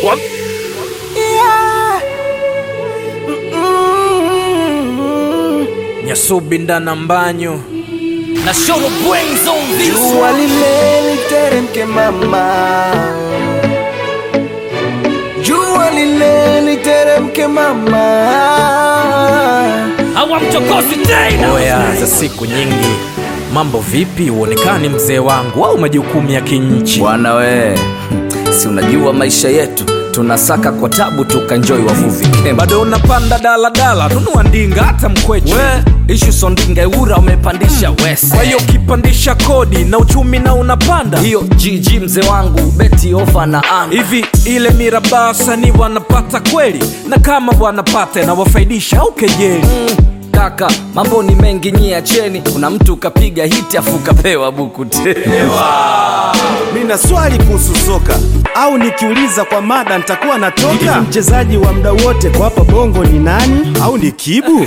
Wa- Nyasubi ndana mbanyo na Shoro Brains on this Jua lile literemke mama, jua lile literemke mama. hawamchokozi tena oya za siku nyingi mambo vipi uonekani mzee wangu au majukumu ya kinchi bwana we si unajua maisha yetu tunasaka kwa tabu tukanjoi wavuvi kemba bado unapanda daladala nunua ndinga hata mkweche we ishu sondinga eura umepandisha wese kwa hiyo ukipandisha kodi na uchumi na unapanda hiyo gg mzee wangu beti ofa na anga hivi ile mirabaa sanii wanapata kweli na kama wanapata inawafaidisha au kejeli kaka mambo ni mengi nyia cheni kuna mtu kapiga hiti afu kapewa buku tena Nina swali kuhusu soka au nikiuliza kwa mada nitakuwa natoka. Mchezaji wa muda wote kwa hapa bongo ni nani? Au ni Kibu?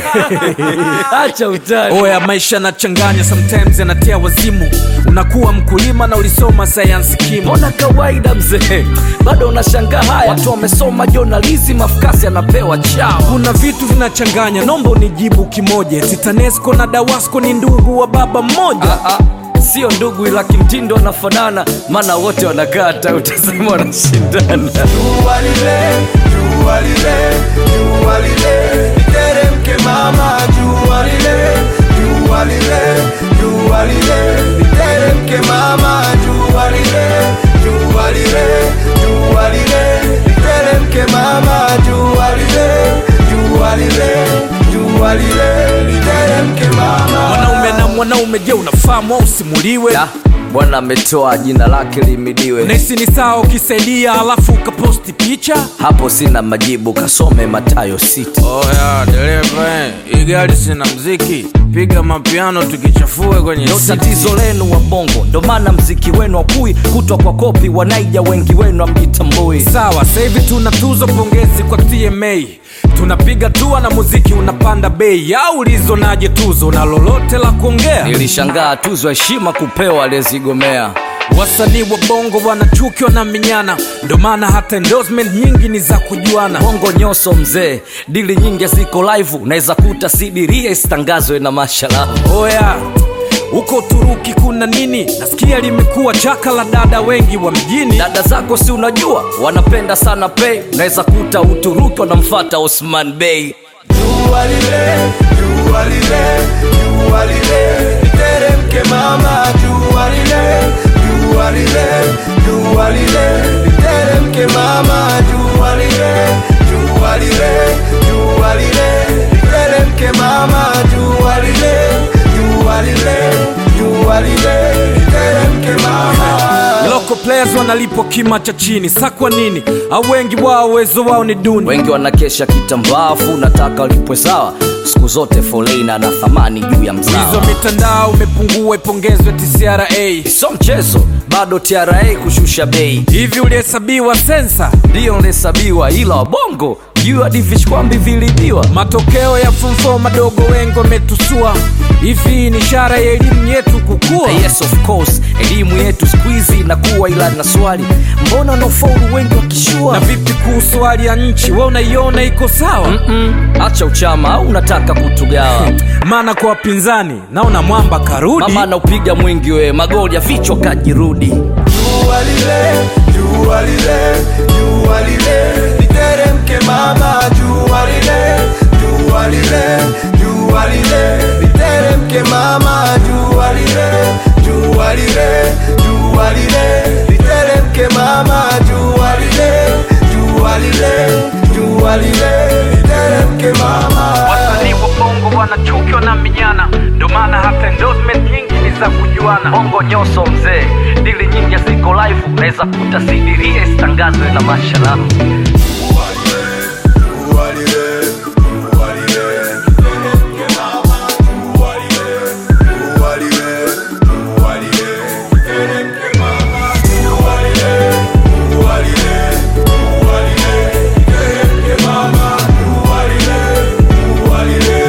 acha utani oya maisha yanachanganya sometimes yanatia wazimu unakuwa mkulima na ulisoma sayansi kimo mbona kawaida mzee bado unashangaa haya watu wamesoma journalism afukasi anapewa chao kuna vitu vinachanganya nomba unijibu kimoja titanesco na dawasco ni ndugu wa baba mmoja Ah, ah, sio ndugu ila kimtindo wanafanana maana wote wanakata utasema wanashindana Jua lile, jua lile, jua lile literemke mama, jua lile, jua lile, jua lile literemke mama, jua lile, jua lile, jua lile literemke mama, jua lile, jua lile, jua lile literemke mama. mwanaume na mwanaume je unafahamu au usimuliwe Da, bwana ametoa jina lake limidiwe nahisi ni sawa ukisaidia alafu ukaposti picha hapo sina majibu kasome matayo sita oya dereva hii gari sina mziki piga mapiano tukichafue kwenye ndo tatizo lenu wa bongo ndo maana mziki wenu wakui kutwa kwa kopi wanaija wengi wenu amjitambui sawa sahivi tuna tuzo pongezi kwa tma tunapiga tua na muziki unapanda bei au ulizonaje tuzo na lolote la kuongea nilishangaa tuzo heshima kupewa aliyezigomea wasanii wa bongo wanachukiwa na minyana ndo maana hata endorsement nyingi ni za kujuana bongo nyoso mzee dili nyingi ziko live unaweza kuta sidiria isitangazwe na masharafu oya huko uturuki kuna nini nasikia limekuwa chaka la dada wengi wa mjini dada zako si unajua wanapenda sana pei unaweza kuta uturuki wanamfata osman bey Jua lile, jua lile, jua lile, literemke mama, jua lile, jua lile, jua lile, literemke mama, jua lile, jua lile, jua lile, literemke mama, jua lile, jua lile, jua lile, literemke mama. local players wanalipwa kima cha chini sa kwa nini au wengi wao uwezo wao ni duni wengi wanakesha kitambaafu nataka walipwe sawa siku zote folena na thamani juu ya hizo mzao mitandao imepungua ipongezwe tcra sio mchezo bado tra kushusha bei hivi ulihesabiwa sensa ndiyo nlesabiwa ila wabongo juu hadi vishkwambi vilibiwa matokeo ya fumfo madogo wengi wametusua hivi ni ishara ya elimu yetu kukua yes of course elimu yetu skuizi inakuwa ila na swali mbona wanaofaulu wengi wakishua na vipi kuhusu hali ya nchi we unaiona iko sawa Mm, acha uchama au unataka kutugawa maana kwa wapinzani naona mwamba karudi mama anaupiga mwingi we magoli ya vichwa kajirudi Jua lile, jua lile, jua lile, literemke mama, jua lile, jua lile, jua lile, literemke mama, jua lile, jua lile, jua lile, literemke mama, jua lile, jua lile, jua lile, literemke mama. wasanii wa bongo wanachukiwa na minyana ndo maana hata endorsement nyingi ni za kujuana bongo nyoso mzee dili nyingi ziko live unaweza kuta sidiria isitangazwe na masharafu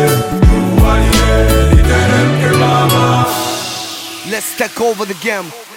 Let's take over the game.